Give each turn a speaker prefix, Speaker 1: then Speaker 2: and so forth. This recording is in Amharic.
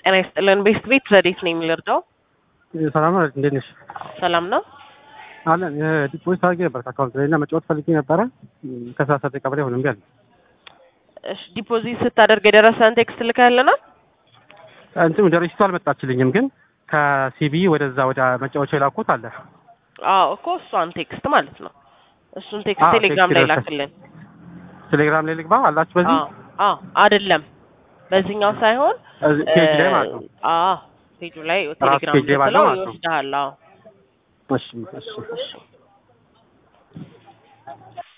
Speaker 1: ጤና ይስጥልን። ቤስት ቤት ረዴት ነው የሚልርዳው
Speaker 2: ሰላም ነው። እንዴት ነሽ?
Speaker 1: ሰላም ነው።
Speaker 2: አለን ዲፖዚት አድርጌ ነበር ከአካውንት ላይ እና መጫወት ፈልጌ ነበረ ከሰላሳ ደቂቃ በላይ ሆነ እምቢ አለኝ።
Speaker 1: እሺ ዲፖዚት ስታደርግ የደረሰን ቴክስት ልከህልናል?
Speaker 2: እንትን ወደ ሬሲቱ አልመጣችልኝም፣ ግን ከሲቢ ወደዛ ወደ መጫወቻ የላኩት አለ።
Speaker 1: አዎ እኮ እሷን ቴክስት ማለት ነው። እሱን ቴክስት
Speaker 2: አዎ፣
Speaker 1: ቴሌግራም
Speaker 2: ቴክስት
Speaker 1: ላይ
Speaker 2: ይደርሳል።
Speaker 1: ላክልን።
Speaker 2: ቴሌግራም ላይ ልግባ አላችሁ በዚህ
Speaker 1: አዎ አዎ፣ አይደለም በዚህኛው ሳይሆን
Speaker 2: እዚህ ፔጅ ላይ ማለት ነው።
Speaker 1: አዎ ፔጁ ላይ ቴሌግራም
Speaker 2: ፔጅ ላይ ባለው
Speaker 1: ብትለው
Speaker 2: ማለት ነው።
Speaker 1: ይወስድሃል። አዎ
Speaker 2: እሺ እሺ
Speaker 1: እሺ